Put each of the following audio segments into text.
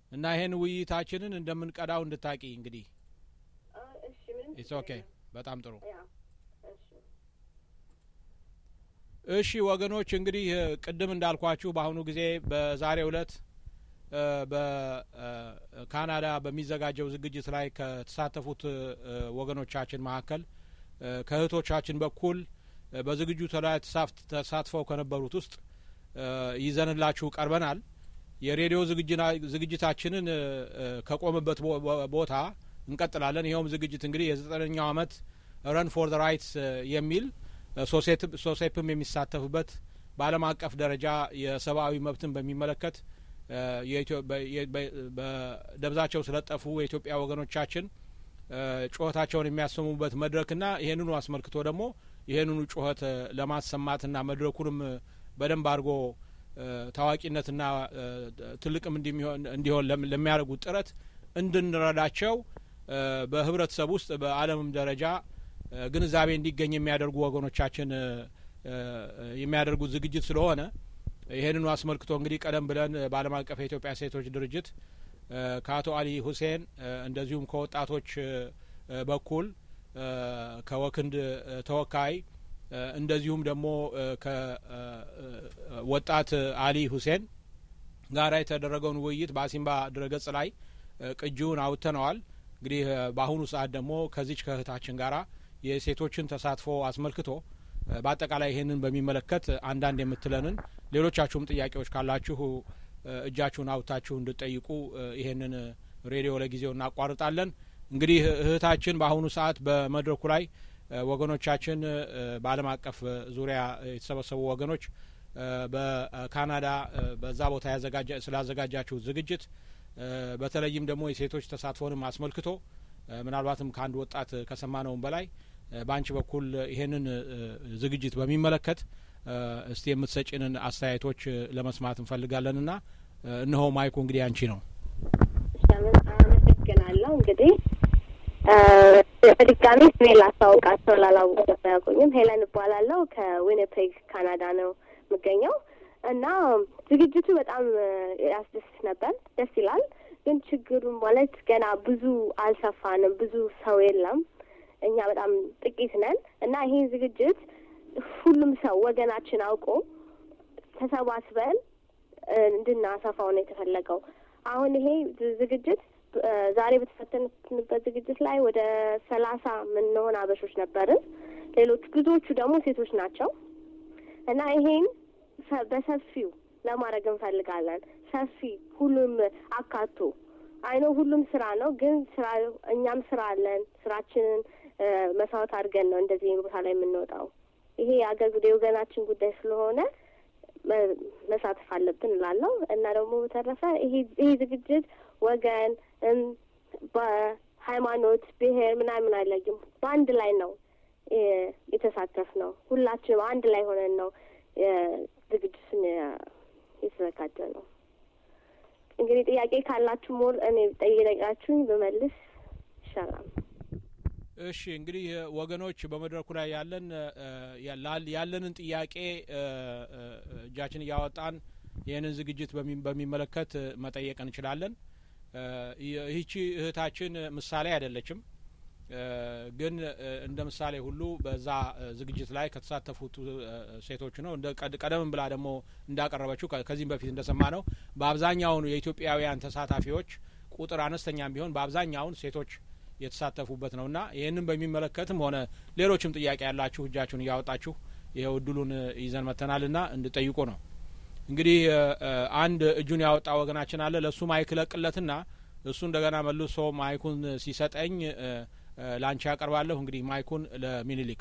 እና ይሄን ውይይታችንን እንደምንቀዳው እንድታቂ እንግዲህ እሺ ምንም ኢትስ ኦኬ። በጣም ጥሩ። ያ እሺ እሺ ወገኖች እንግዲህ እ፣ ቅድም እንዳልኳችሁ በአሁኑ ጊዜ በዛሬው ዕለት እ፣ በካናዳ በሚዘጋጀው ዝግጅት ላይ ከተሳተፉት እ፣ ወገኖቻችን መካከል እ፣ ከእህቶቻችን በኩል እ፣ በዝግጅቱ ላይ ተሳፍ- ተሳትፈው ከነበሩት ውስጥ እ፣ ይዘንላችሁ ቀርበናል። የሬዲዮ ዝግጅና- ዝግጅታችንን እ፣ እ፣ ከቆመበት ቦ- ቦ- ቦታ እንቀጥላለን። ይኸውም ዝግጅት እንግዲህ የዘጠነኛው ዓመት ረን ፎር ዘ ራይትስ የሚል ሶሴት- ሶሴፕም የሚሳተፍበት በዓለም አቀፍ ደረጃ የሰብአዊ መብትን በሚመለከት እ፣ የኢትዮ- በ- የ- በ- በደብዛቸው ስለጠፉ የኢትዮጵያ ወገኖቻችን እ፣ ጩኸታቸውን የሚያሰሙበት መድረክና ይህንኑ አስመልክቶ ደግሞ ይህንኑ ጩኸት እ፣ ለማሰማትና መድረኩንም እ፣ በደንብ አድርጎ እ፣ ታዋቂነትና እ፣ ትልቅም እንዲሚሆን እንዲሆን ለም- ለሚያደርጉት ጥረት እንድንረዳቸው እ፣ በህብረተሰብ ውስጥ በዓለምም ደረጃ እ፣ ግንዛቤ እንዲገኝ የሚያደርጉ ወገኖቻችን እ፣ እ፣ የሚያደርጉት ዝግጅት ስለሆነ ይህንኑ አስመልክቶ እንግዲህ ቀደም ብለን እ፣ በዓለም አቀፍ የኢትዮጵያ ሴቶች ድርጅት እ፣ ከአቶ አሊ ሁሴን እ፣ እንደዚሁም ከወጣቶች እ፣ እ፣ በኩል እ፣ ከወክንድ እ፣ ተወካይ እ፣ እንደዚሁም ደግሞ ከወጣት አሊ ሁሴን ጋራ የተደረገውን ውይይት በአሲምባ ድረገጽ ላይ እ፣ ቅጂውን አውጥተነዋል። እንግዲህ እ፣ በአሁኑ ሰዓት ደግሞ ከዚች ከእህታችን ጋራ የሴቶችን ተሳትፎ አስመልክቶ እ፣ በአጠቃላይ ይህንን በሚመለከት አንዳንድ የምትለንን ሌሎቻችሁም ጥያቄዎች ካላችሁ እ፣ እጃችሁን አውጥታችሁ እንድጠይቁ እ፣ ይሄንን እ፣ ሬዲዮ ለጊዜው እናቋርጣለን። እንግዲህ እህታችን በአሁኑ ሰዓት በመድረኩ ላይ እ፣ ወገኖቻችን እ፣ በዓለም አቀፍ እ፣ ዙሪያ የተሰበሰቡ ወገኖች እ፣ በካናዳ እ፣ በዛ ቦታ ያዘጋጃ ስላዘጋጃችሁ ዝግጅት እ፣ በተለይም ደግሞ የሴቶች ተሳትፎንም አስመልክቶ እ፣ ምናልባትም ከአንድ ወጣት ከሰማነውም በላይ እ፣ በአንቺ በኩል ይሄንን እ፣ ዝግጅት በሚመለከት እ፣ እስቲ የምትሰጪንን አስተያየቶች እ፣ ለመስማት እንፈልጋለንና እ፣ እነሆ ማይኩ እንግዲህ አንቺ ነው። አመሰግናለሁ። እንግዲህ እ፣ በድጋሚ ስሜ ላስታውቃቸው ላላወቁ አያውቁኝም። ሄለን እባላለሁ ከዊኒፔግ ካናዳ ነው የምገኘው እና ዝግጅቱ በጣም እ፣ ያስደስት ነበር፣ ደስ ይላል። ግን ችግሩ ማለት ገና ብዙ አልሰፋንም፣ ብዙ ሰው የለም። እኛ በጣም ጥቂት ነን እና ይሄን ዝግጅት ሁሉም ሰው ወገናችን አውቆ ተሰባስበን እ፣ እንድናሰፋው ነው የተፈለገው። አሁን ይሄ ዝ- ዝግጅት እ፣ ዛሬ በተፈተንበት ዝግጅት ላይ ወደ ሰላሳ የምንሆን አበሾች ነበርን። ሌሎች ብዙዎቹ ደግሞ ሴቶች ናቸው እና ይሄን ሰ- በሰፊው ለማድረግ እንፈልጋለን። ሰፊ ሁሉም አካቶ አይኖ ሁሉም ስራ ነው፣ ግን ስራ እኛም ስራ አለን። ስራችንን እ፣ መስዋዕት አድርገን ነው እንደዚህ ቦታ ላይ የምንወጣው። ይሄ የአገር ጉዳይ የወገናችን ጉዳይ ስለሆነ መ- መሳተፍ አለብን እላለሁ እና ደግሞ በተረፈ ይሄ ይሄ ዝግጅት ወገን እም፣ በሃይማኖት ብሔር ምናምን አይለይም። በአንድ ላይ ነው እ፣ የተሳተፍ ነው። ሁላችንም አንድ ላይ ሆነን ነው ዝግጅቱን የተዘጋጀ ነው። እንግዲህ ጥያቄ ካላችሁ ሞር እኔ ጠይቃችሁኝ ብመልስ ይሻላል። እሺ እንግዲህ እ፣ ወገኖች በመድረኩ ላይ ያለን እ፣ ያላል- ያለንን ጥያቄ እ፣ እ፣ እጃችን እያወጣን ይህንን ዝግጅት በሚ- በሚመለከት እ፣ መጠየቅ እንችላለን። እ፣ ይ- ይህቺ እህታችን ምሳሌ አይደለችም፣ እ፣ ግን እ፣ እንደ ምሳሌ ሁሉ በዛ እ፣ ዝግጅት ላይ ከተሳተፉት እ፣ ሴቶች ነው። እንደ ቀድ- ቀደም ብላ ደግሞ እንዳቀረበችው ከ- ከዚህም በፊት እንደሰማ ነው በአብዛኛውን የኢትዮጵያውያን ተሳታፊዎች ቁጥር አነስተኛም ቢሆን በአብዛኛውን ሴቶች የተሳተፉበት ነውና ይህንን በሚመለከትም ሆነ ሌሎችም ጥያቄ ያላችሁ እጃችሁን እያወጣችሁ ይኸው እድሉን እ፣ ይዘን መጥተናልና እንድጠይቁ ነው። እንግዲህ እ፣ እ፣ አንድ እጁን ያወጣ ወገናችን አለ። ለእሱ ማይክ ለቅለትና እሱ እንደገና መልሶ ማይኩን ሲሰጠኝ እ፣ እ፣ ለአንቺ ያቀርባለሁ። እንግዲህ ማይኩን ለሚኒሊክ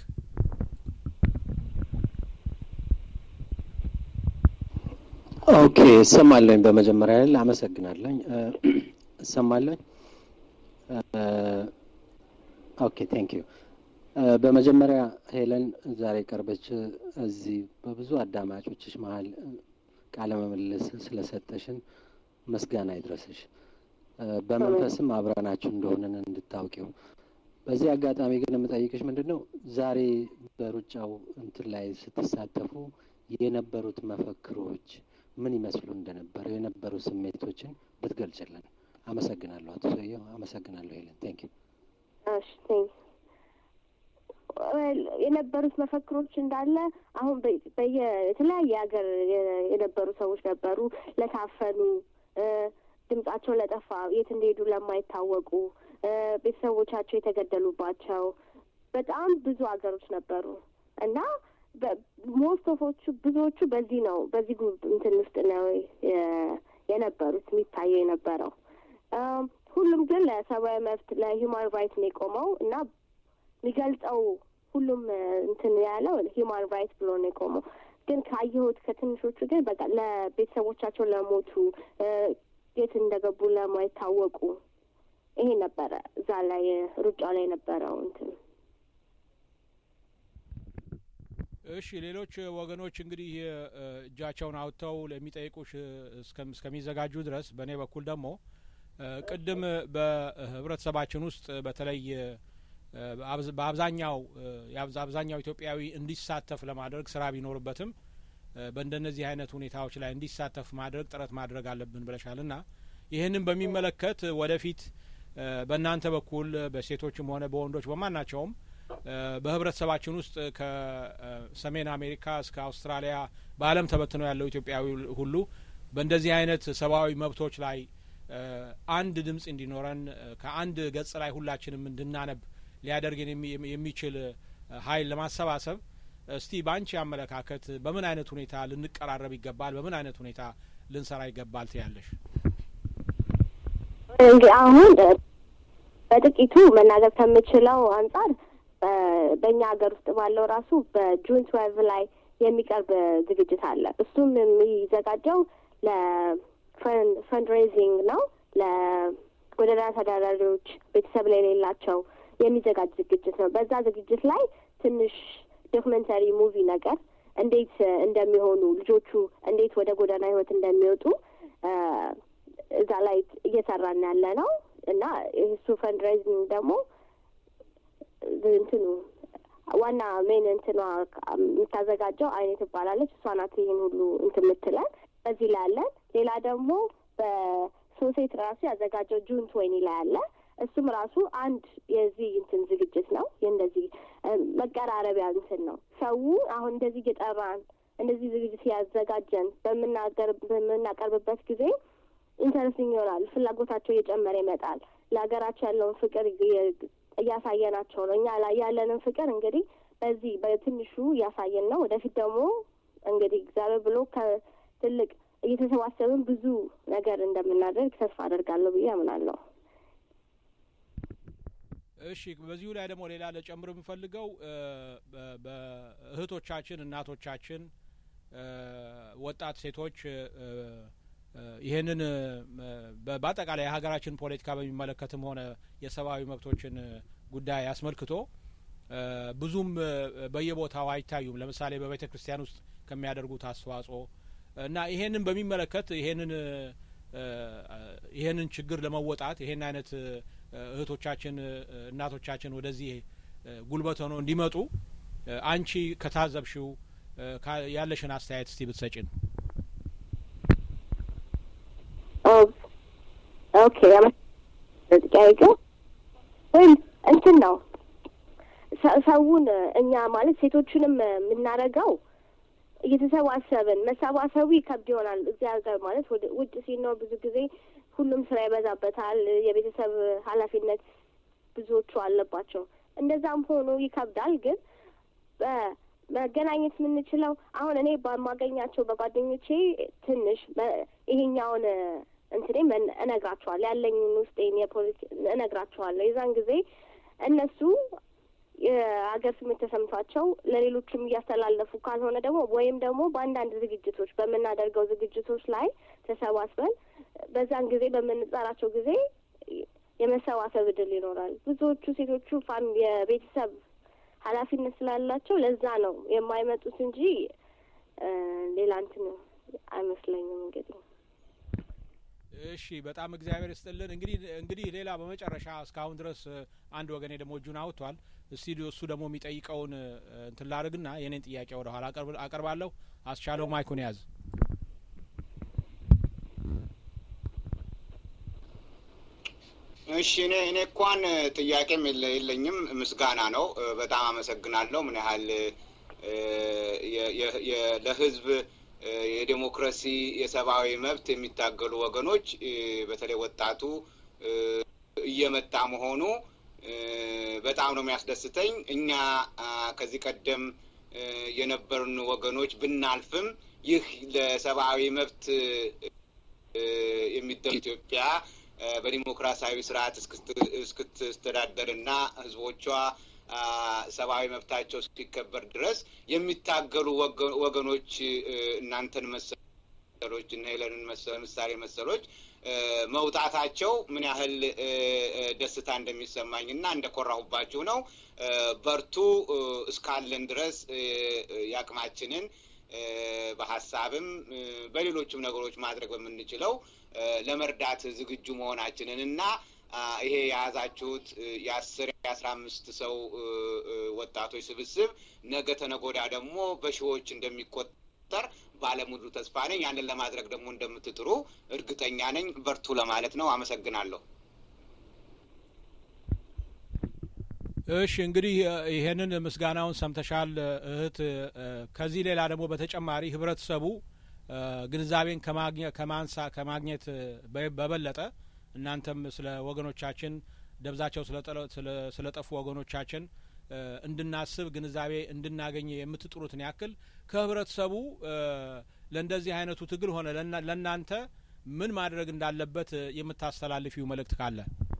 ኦኬ እሰማለኝ። በመጀመሪያ ላይ አመሰግናለኝ። እ፣ እሰማለኝ። እ፣ ኦኬ ቴንክ ዩ። በመጀመሪያ ሄለን ዛሬ ቀርበች እዚህ በብዙ አዳማጮችሽ መሀል ቃለ ምልልስ ስለሰጠሽን ምስጋና ይድረስሽ። እ፣ በመንፈስም አብረናችሁ እንደሆንን እንድታውቂው። በዚህ አጋጣሚ ግን የምጠይቅሽ ምንድን ነው ዛሬ በሩጫው እንትን ላይ ስትሳተፉ የነበሩት መፈክሮች ምን ይመስሉ እንደነበረ የነበሩ ስሜቶችን ብትገልጭልን። አመሰግናለሁ አቶ ሰውየው። አመሰግናለሁ ሄለን። ቴንክ ዩ። እሺ ቴንክ የነበሩት መፈክሮች እንዳለ አሁን በየ የተለያየ ሀገር የነበሩ ሰዎች ነበሩ። ለታፈኑ፣ ድምጻቸው ለጠፋ፣ የት እንደሄዱ ለማይታወቁ፣ ቤተሰቦቻቸው የተገደሉባቸው በጣም ብዙ ሀገሮች ነበሩ እና ሞስት ኦፎቹ ብዙዎቹ በዚህ ነው በዚህ ጉብ እንትን ውስጥ ነው የነበሩት የሚታየው የነበረው። ሁሉም ግን ለሰብአዊ መብት ለሂውማን ራይት ነው የቆመው እና የሚገልጸው ሁሉም እንትን ያለው ሂውማን ራይት ብሎ ነው የቆመው። ግን ካየሁት ከትንሾቹ ግን በቃ ለቤተሰቦቻቸው ለሞቱ የት እንደገቡ ለማይታወቁ ይሄ ነበረ እዛ ላይ ሩጫ ላይ የነበረው እንትን እሺ ሌሎች ወገኖች እንግዲህ እጃቸውን አውጥተው ለሚጠይቁሽ እስከሚዘጋጁ ድረስ በእኔ በኩል ደግሞ ቅድም በህብረተሰባችን ውስጥ በተለይ በአብዛኛው አብዛኛው ኢትዮጵያዊ እንዲሳተፍ ለማድረግ ስራ ቢኖርበትም በእንደነዚህ አይነት ሁኔታዎች ላይ እንዲሳተፍ ማድረግ ጥረት ማድረግ አለብን ብለሻል እና ይህንን በሚመለከት ወደፊት በእናንተ በኩል በሴቶችም ሆነ በወንዶች በማናቸውም በህብረተሰባችን ውስጥ ከሰሜን አሜሪካ እስከ አውስትራሊያ በዓለም ተበትነው ያለው ኢትዮጵያዊ ሁሉ በእንደዚህ አይነት ሰብአዊ መብቶች ላይ አንድ ድምጽ እንዲኖረን ከአንድ ገጽ ላይ ሁላችንም እንድናነብ ሊያደርግን የሚችል ኃይል ለማሰባሰብ እስቲ በአንቺ አመለካከት በምን አይነት ሁኔታ ልንቀራረብ ይገባል? በምን አይነት ሁኔታ ልንሰራ ይገባል ትያለሽ? እንግዲህ አሁን በጥቂቱ መናገር ከምችለው አንጻር በእኛ ሀገር ውስጥ ባለው ራሱ በጁን ትዌልቭ ላይ የሚቀርብ ዝግጅት አለ። እሱም የሚዘጋጀው ለፈንድሬዚንግ ነው። ለጎዳና ተዳዳሪዎች ቤተሰብ ላይ የሌላቸው የሚዘጋጅ ዝግጅት ነው። በዛ ዝግጅት ላይ ትንሽ ዶክመንተሪ ሙቪ ነገር እንዴት እንደሚሆኑ ልጆቹ እንዴት ወደ ጎዳና ህይወት እንደሚወጡ እዛ ላይ እየሰራን ያለ ነው እና እሱ ፈንድሬዚንግ ደግሞ እንትኑ ዋና ሜን እንትኗ የምታዘጋጀው አይኔ ትባላለች። እሷ ናት ይህን ሁሉ እንትን የምትለን በዚህ ላይ አለን። ሌላ ደግሞ በሶሴት ራሱ ያዘጋጀው ጁን ትዌኒ ላይ አለ። እሱም ራሱ አንድ የዚህ እንትን ዝግጅት ነው። የእንደዚህ መቀራረቢያ እንትን ነው። ሰው አሁን እንደዚህ እየጠራን እንደዚህ ዝግጅት ያዘጋጀን በምናገር በምናቀርብበት ጊዜ ኢንተረስቲንግ ይሆናል። ፍላጎታቸው እየጨመረ ይመጣል። ለሀገራቸው ያለውን ፍቅር እያሳየናቸው ነው። እኛ ላይ ያለንን ፍቅር እንግዲህ በዚህ በትንሹ እያሳየን ነው። ወደፊት ደግሞ እንግዲህ እግዚአብሔር ብሎ ከትልቅ እየተሰባሰብን ብዙ ነገር እንደምናደርግ ተስፋ አደርጋለሁ ብዬ አምናለሁ። እሺ፣ በዚሁ ላይ ደግሞ ሌላ ለጨምር የምፈልገው በእህቶቻችን፣ እናቶቻችን፣ ወጣት ሴቶች ይህንን በአጠቃላይ የሀገራችን ፖለቲካ በሚመለከትም ሆነ የሰብአዊ መብቶችን ጉዳይ አስመልክቶ ብዙም በየቦታው አይታዩም። ለምሳሌ በቤተ ክርስቲያን ውስጥ ከሚያደርጉት አስተዋጽኦ እና ይሄንን በሚመለከት ይሄንን ይሄንን ችግር ለመወጣት ይሄን አይነት እህቶቻችን እናቶቻችን ወደዚህ ጉልበት ሆነው እንዲመጡ አንቺ ከታዘብሽው ያለሽን አስተያየት እስቲ ብትሰጪን። ኦኬ ጥያቄው ወይም እንትን ነው ሰውን እኛ ማለት ሴቶቹንም የምናደርገው እየተሰባሰብን መሰባሰቡ ይከብድ ይሆናል። እዚህ ሀገር ማለት ውጭ ሲኖር ብዙ ጊዜ ሁሉም ስራ ይበዛበታል። የቤተሰብ ኃላፊነት ብዙዎቹ አለባቸው። እንደዛም ሆኖ ይከብዳል። ግን መገናኘት የምንችለው አሁን እኔ በማገኛቸው በጓደኞቼ ትንሽ ይሄኛውን እንትኔ እነግራቸዋለሁ ያለኝን ውስጤን የፖለቲ እነግራቸዋለሁ። የዛን ጊዜ እነሱ የሀገር ስሜት ተሰምቷቸው ለሌሎችም እያስተላለፉ ካልሆነ ደግሞ ወይም ደግሞ በአንዳንድ ዝግጅቶች በምናደርገው ዝግጅቶች ላይ ተሰባስበን በዛን ጊዜ በምንጠራቸው ጊዜ የመሰባሰብ እድል ይኖራል። ብዙዎቹ ሴቶቹ ፋም የቤተሰብ ኃላፊነት ስላላቸው ለዛ ነው የማይመጡት እንጂ ሌላ እንትን አይመስለኝም እንግዲህ እሺ በጣም እግዚአብሔር ይስጥልን። እንግዲህ እንግዲህ ሌላ በመጨረሻ እስካሁን ድረስ አንድ ወገኔ ደግሞ እጁን አውጥቷል። እስቲ እሱ ደግሞ የሚጠይቀውን እንትን ላድርግና የኔን ጥያቄ ወደ ኋላ አቀርባለሁ። አስቻለው ማይኩን ያዝ። እሺ እኔ እኔ እንኳን ጥያቄም የለኝም፣ ምስጋና ነው። በጣም አመሰግናለሁ። ምን ያህል ለህዝብ የዴሞክራሲ የሰብአዊ መብት የሚታገሉ ወገኖች በተለይ ወጣቱ እየመጣ መሆኑ በጣም ነው የሚያስደስተኝ። እኛ ከዚህ ቀደም የነበሩን ወገኖች ብናልፍም ይህ ለሰብአዊ መብት የሚደ ኢትዮጵያ በዲሞክራሲያዊ ስርዓት እስክትስተዳደርና ህዝቦቿ ሰብአዊ መብታቸው እስኪከበር ድረስ የሚታገሉ ወገኖች እናንተን መሰሎች እና ሄለንን ምሳሌ መሰሎች መውጣታቸው ምን ያህል ደስታ እንደሚሰማኝ እና እንደኮራሁባችሁ ነው። በርቱ። እስካለን ድረስ የአቅማችንን በሀሳብም በሌሎችም ነገሮች ማድረግ በምንችለው ለመርዳት ዝግጁ መሆናችንን እና ይሄ የያዛችሁት የአስር የአስራ አምስት ሰው ወጣቶች ስብስብ ነገ ተነጎዳ ደግሞ በሺዎች እንደሚቆጠር ባለሙሉ ተስፋ ነኝ። ያንን ለማድረግ ደግሞ እንደምትጥሩ እርግጠኛ ነኝ። በርቱ ለማለት ነው። አመሰግናለሁ። እሺ እንግዲህ ይሄንን ምስጋናውን ሰምተሻል እህት። ከዚህ ሌላ ደግሞ በተጨማሪ ህብረተሰቡ ግንዛቤን ከማንሳ ከማግኘት በበለጠ እናንተም ስለ ወገኖቻችን ደብዛቸው ስለጠፉ ወገኖቻችን እንድናስብ ግንዛቤ እንድናገኝ የምትጥሩትን ያክል ከህብረተሰቡ ለእንደዚህ አይነቱ ትግል ሆነ ለእናንተ ምን ማድረግ እንዳለበት የምታስተላልፊው መልእክት ካለ?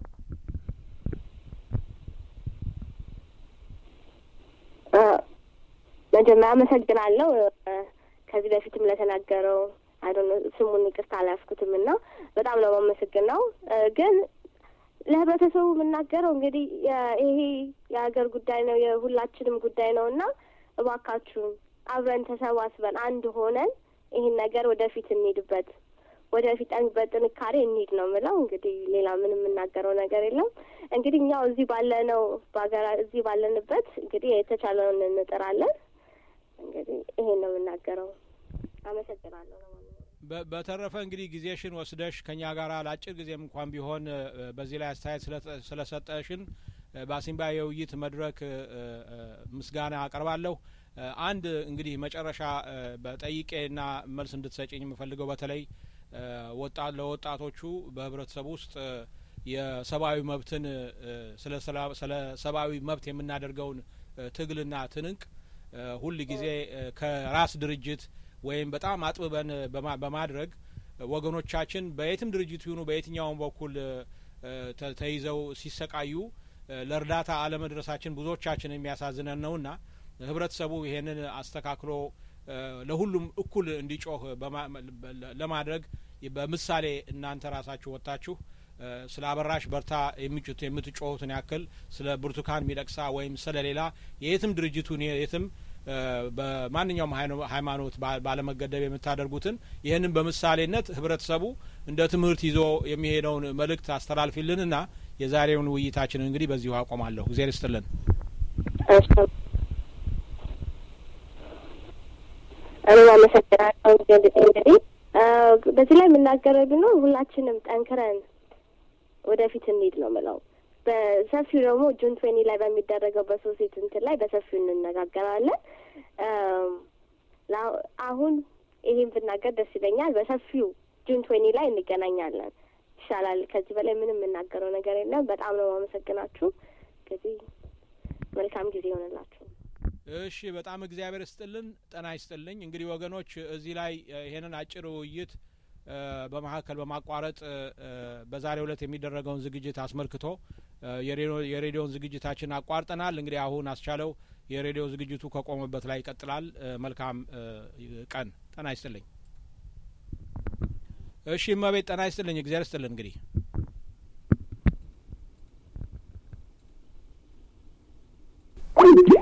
መጀመሪያ አመሰግናለሁ ከዚህ በፊትም ለተናገረው አይዶነ ስሙን ይቅርታ አላያስኩትም እና በጣም ነው የማመሰግነው። ግን ለህብረተሰቡ የምናገረው እንግዲህ ይሄ የሀገር ጉዳይ ነው፣ የሁላችንም ጉዳይ ነው እና እባካችሁን አብረን ተሰባስበን አንድ ሆነን ይህን ነገር ወደፊት እንሂድበት፣ ወደፊት በጥንካሬ እንሂድ ነው የምለው። እንግዲህ ሌላ ምንም የምናገረው ነገር የለም። እንግዲህ እኛው እዚህ ባለነው በሀገራ እዚህ ባለንበት እንግዲህ የተቻለውን እንጥራለን። እንግዲህ ይሄን ነው የምናገረው። አመሰግናለሁ። በተረፈ እንግዲህ ጊዜሽን ወስደሽ ከኛ ጋር ለአጭር ጊዜም እንኳን ቢሆን በዚህ ላይ አስተያየት ስለሰጠሽን በአሲምባ የውይይት መድረክ ምስጋና አቀርባለሁ። አንድ እንግዲህ መጨረሻ በጠይቄና መልስ እንድትሰጭኝ የምፈልገው በተለይ ለወጣቶቹ በህብረተሰቡ ውስጥ የሰብአዊ መብትን ስለ ሰብአዊ መብት የምናደርገውን ትግልና ትንቅ ሁል ጊዜ ከራስ ድርጅት ወይም በጣም አጥብበን በማድረግ ወገኖቻችን በየትም ድርጅት ይሁኑ በየትኛውም በኩል ተይዘው ሲሰቃዩ ለእርዳታ አለመድረሳችን ብዙዎቻችን የሚያሳዝነን ነውና ህብረተሰቡ ይሄንን አስተካክሎ ለሁሉም እኩል እንዲጮህ ለማድረግ በምሳሌ እናንተ ራሳችሁ ወጥታችሁ ስለ አበራሽ በርታ የሚጩት የምትጮሁትን ያክል ስለ ብርቱካን ሚደቅሳ ወይም ስለ ሌላ የየትም ድርጅቱን የትም በማንኛውም ሃይማኖት ባለመገደብ የምታደርጉትን ይህንን በምሳሌነት ህብረተሰቡ እንደ ትምህርት ይዞ የሚሄደውን መልእክት አስተላልፊልንና የዛሬውን ውይይታችንን እንግዲህ በዚሁ አቆማለሁ። እግዜር ይስጥልን። እኔም አመሰግናለሁ። እንግዲህ በዚህ ላይ የምናገረው ቢኖር ሁላችንም ጠንክረን ወደፊት እንሂድ ነው ምለው። በሰፊው ደግሞ ጁን ትዌኒ ላይ በሚደረገው በሶሴት እንትን ላይ በሰፊው እንነጋገራለን። አሁን ይሄን ብናገር ደስ ይለኛል። በሰፊው ጁን ትዌኒ ላይ እንገናኛለን። ይሻላል። ከዚህ በላይ ምንም የምናገረው ነገር የለም። በጣም ነው ማመሰግናችሁ። እንግዲህ መልካም ጊዜ ይሆንላችሁ። እሺ፣ በጣም እግዚአብሔር ይስጥልን፣ ጤና ይስጥልኝ። እንግዲህ ወገኖች እዚህ ላይ ይሄንን አጭር ውይይት በመካከል በማቋረጥ በዛሬው ዕለት የሚደረገውን ዝግጅት አስመልክቶ የሬዲዮን ዝግጅታችን አቋርጠናል። እንግዲህ አሁን አስቻለው የሬዲዮ ዝግጅቱ ከቆመበት ላይ ይቀጥላል። መልካም ቀን። ጤና ይስጥልኝ። እሺ እመቤት ጤና ይስጥልኝ። እግዚአብሔር ይስጥልን። እንግዲህ